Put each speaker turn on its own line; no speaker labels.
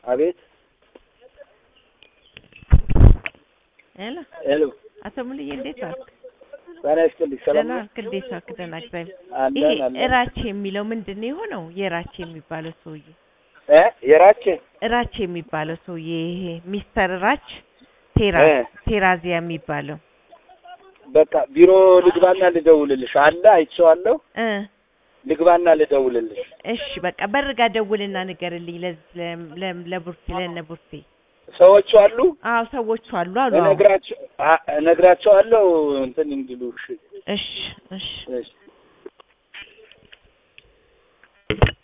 አቤት
ሄሎ
ሄሎ
አቶ ሙሉዬ እንዴት ዋልክ?
ጤና ይስጥልኝ ሰላም
ደህና
ነው
ዋልክ? እንዴት ዋልክ? ደህና እግዚአብሔር። ይሄ
አለን አለን
እራቼ የሚለው ምንድን ነው የሆነው? የራቼ የሚባለው ሰውዬ
እ የራቼ
እራቼ የሚባለው ሰውዬ ይሄ ሚስተር ራች ቴራ
እ
ቴራዚያ የሚባለው
በቃ ቢሮ ልግባና ልደውልልሽ አለ አይቼዋለሁ
እ
ልግባና ልደውልልሽ
እሺ በቃ በርጋ ደውልና ንገርልኝ ለዚህ ለ- ለ- ለቡርቴ ለእነ ቡርቴ
ሰዎቹ አሉ
አዎ ሰዎቹ አሉ አሉ አዎ
እነግራቸው አ- እነግራቸዋለሁ እንትን እንዲሉ እሺ
እሺ እሺ
እሺ